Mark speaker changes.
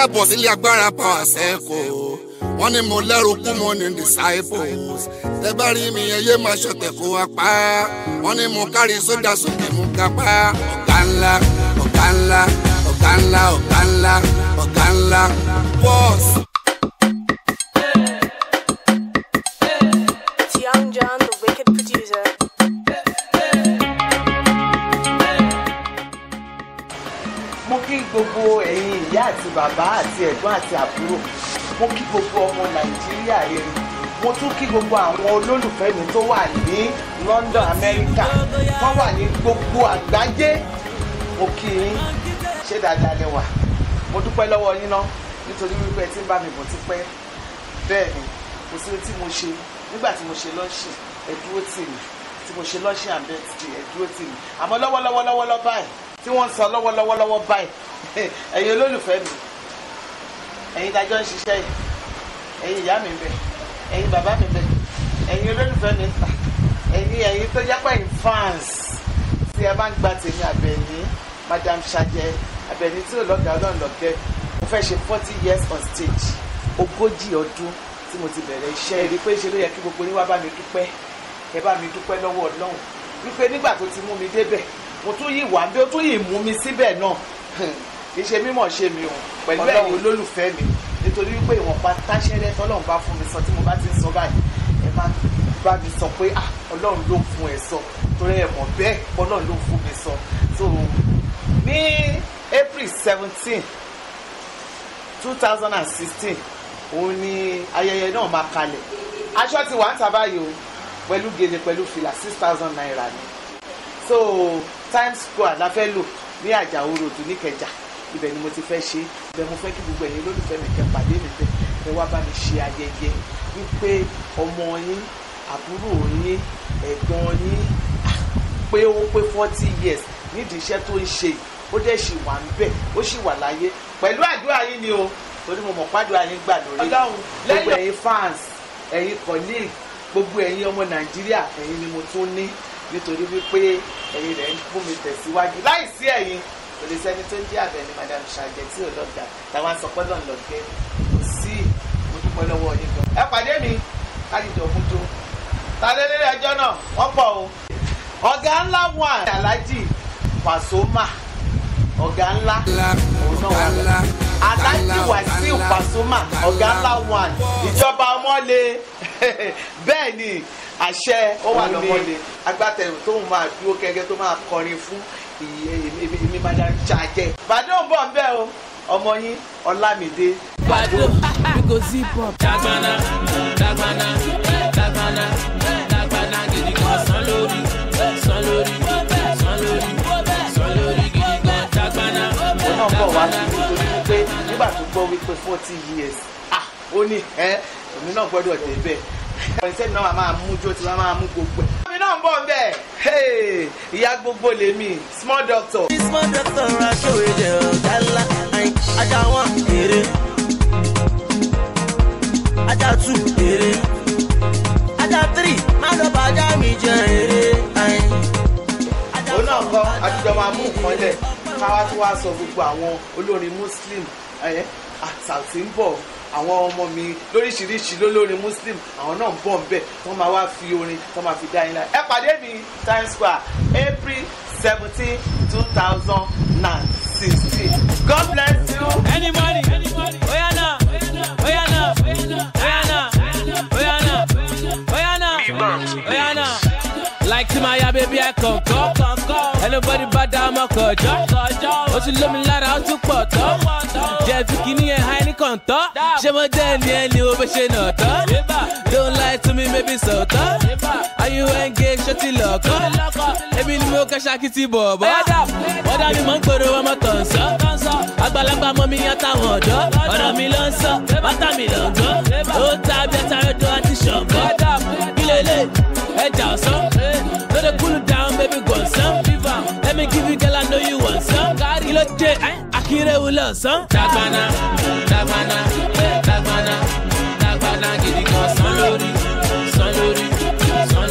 Speaker 1: káàbọ̀ sílé agbára power sẹ́kọ̀ wọ́n ní mo lẹ́rù kú mo ní disciples tẹ bá rí mi ẹyẹ máa ṣọ̀tẹ̀ kó wa pa wọ́n ní mo kárí sódà sókè mo ga pa ọ̀gá ńlá ọ̀gá ńlá ọ̀gá ńlá ọ̀gá ńlá ọ̀gá ńlá bọ́ọ̀sì.
Speaker 2: It's Young John, the wicked producer.
Speaker 3: mo kí gbogbo ẹ̀yin ìyá àti bàbá àti ẹ̀gbọ́n àti àbúrò mo kí gbogbo ọmọ nàìjíríà rere mo tún kí gbogbo àwọn olólùfẹ́ mi tó wà ní london america tó wà ní gbogbo àgbáyé mo kí yín ṣé dáadáa lẹ wà mo dúpẹ́ lọ́wọ́ yín náà nítorí wípé tí ń bá mi bọ̀ ti pẹ́ bẹ́ẹ̀ ni kò sí ohun tí mo ṣe nígbà tí mo ṣe lọ́ọ̀ṣìn ẹ dúró tì mí tí mo ṣe lọ́ọ̀ṣìn and birthday ẹ dúró tì mí àmọ́ lọ́wọ́lọ́wọ́ lọ́wọ́lọ́ báyìí tí wọ́n ń sọ lọ́wọ́lọ́wọ́ báyìí ẹ̀yin olólùfẹ́ mi ẹ̀yin dájọ́ ń ṣiṣẹ́ yìí ẹ̀yin ìyá mi bẹ̀ ẹ̀yin bàbá mi bẹ̀ ẹ̀yin olólùfẹ́ mi ta ẹ̀yin ẹ̀yin tó jẹ́ pẹ̀yìn fans tí ẹ bá ń gba tèmi àbẹ̀ní madam ṣàjẹ àbẹ̀ní tí ò lọ́gàá ọlọ́run lọ́gẹ́ mo fẹ́ ṣe forty years on stage ogójì ọdún tí mo ti bẹ̀rẹ̀ iṣẹ́ rí pé ṣe ló yẹ kí gbogbo yín wá bá mi dúpẹ́ ẹ bá mi dúpẹ́ lọ́wọ́ ọlọ́run wípé nígbà tó ti mú mi débẹ̀ mo tún yìí wà bí ó tún yìí mú mi síbẹ̀ náà kì í ṣe mímọ̀ ṣe mi o pẹ̀lú ẹ̀yin olólùfẹ́ mi nítorí wípé ìwọ̀nba táṣẹ́rẹ́ tọ́lọ́run bá fún mi sọ tí mo bá ti ń sọ báyìí ẹ má bá mi sọ pé ah ọlọ́run ló fún ẹ sọ torí ẹ mọ̀ bẹ́ẹ̀ ọlọ́run ló fún mi sọ so ní april seventeen two thousand and sixteen òun ni ayẹyẹ náà máa kalẹ̀ aṣọ ti wà ń ta báyìí o pẹ̀lú gèlè pẹ̀lú fìlà six thousand naira ni so times square la fẹ́ lò ní àjàó ròdù níkẹjà ibẹ̀ ni mo ti fẹ́ ṣe ibẹ̀ mo fẹ́ kí gbogbo ẹ̀yin olólùfẹ́ mi kẹ́ pàdé mi bẹ̀ ẹ wá bá mi ṣe ayẹyẹ wípé ọmọ yín àbúrò yín ẹ̀gbọ́n yín pé ó pé forty years nídìí iṣẹ́ tó ń ṣe ó dẹ̀ ṣì wà ń bẹ̀ ó ṣì wà láyé pẹ̀lú àdúrà yín ni o torí mo mọ̀ pàdúrà yín gbà lórí gbogbo ẹ̀yin fans ẹ̀yin colleague gbogbo ẹ̀yin ọmọ nàìjíríà ẹ̀yin ni mo tún ní nítorí wípé ẹ̀yin rẹ̀ ń fún mi tẹ̀síwájú láìsí ẹ̀yin kò lè sẹ́ni tó ń jẹ́ àbẹ̀ ni madam ṣàjẹ́ tí ò lọ́gà táwọn sọpọ́ náà lọ́gẹ́ kò sí mo dúpẹ́ lọ́wọ́ yín gan. ẹ pàdé mi kájíjọ fún tó ta lé lé ẹjọ́ náà wọ́n pọ̀ o ọ̀gá ńlá wà aláàjì Pasuma ọ̀gá ńlá òun náà wà lọ aláàjì Wàsíù Pasuma ọ̀gá ńlá wà ìjọba ọmọlé bẹ́ẹ̀ ni àṣẹ ó wà lọ́mọdé agbátẹrù tóun máa dúró kẹ́kẹ́ tó máa kọrin fún èmi madam ṣàjẹ. bàdó ń bọ̀ ń bẹ́ o ọmọ yín ọlámídé.
Speaker 4: Bado, we go zip up. Dagbana, dagbana, dagbana, dagbana, gidi gan san lórí, san lórí, san lórí, san lórí, gidi gan dagbana,
Speaker 3: ó náà bọ̀ wá sí
Speaker 4: dagbana.
Speaker 3: nítorí wípé nígbà tó gbọ́ wípé forty years ah ó ní ẹ́ èmi náà gbọ́dọ̀ débẹ̀ ìṣe mi náà máa mú jó tí wọ́n máa mú gbogbo ẹ̀. èmi náà ń bọ̀ ń bẹ̀ hey, ìyá gbogbo lèmi small doctor.
Speaker 5: small doctor aṣọ́wédè ọ̀gá ńlá ayin ajá wọn èrè ajá two èrè ajá three má lọ bá ajá mi jẹ èrè ayin. ajá
Speaker 3: òun náà
Speaker 5: four,
Speaker 3: kọ́
Speaker 5: ajá
Speaker 3: àtijọ́ máa mú nǹkan lẹ̀
Speaker 5: five,
Speaker 3: káwá tí wàá sọ gbogbo àwọn olórin muslim ẹ̀ àtàtì ń bọ̀ àwọn ọmọ mi lóríṣiríṣi lólórin muslim àwọn náà ń bọ̀ ń bẹ̀ wọ́n máa wá fi orin wọ́n máa fi dá yín lára ẹ pàdé mi times square april seventeen two thousand and sixteen god bless you.
Speaker 4: Any money, any money. Oya na, oya na, oya na, oya na, oya na, oya na, oya na. Like to my ya baby I come come come come. Anybody bad down my kọjọ. Ó ti lómi lára ó tún pọ̀ tán. Jẹ́ fi kíní ẹ̀ háì ní kọ̀ǹtọ́. Ṣé mo jẹ́ ẹni ẹni o bẹ́ ṣe nà tán? Don't lie to me maybe sọ̀tọ́. Are you engaged ṣó ti lọ̀kọ́? Ebi ni mo kẹ́ ṣakiti bọ̀bọ̀. Wọ́n dá mi mọ́ ń gbòòrò ọmọ tọ̀nsán. Àgbàlagbà mọ mi yan táwọn ọ̀dọ́. Ọ̀rọ̀ mi ló ń sọ, bàtà mi ló ń gbọ́. Ó ta bí ẹta rẹ̀dọ̀ àti ṣọ̀gbọ́. Ilé ilé ẹja ọ̀sán. No dey cool down baby gbọ̀nsán. Let me give you girl I know you want some. Kí ló dé? Akínrẹ́wò lọ̀sán. Dàgbàna, dàgbàna, dàgbàna, dàgbàna gidi gan san lórí.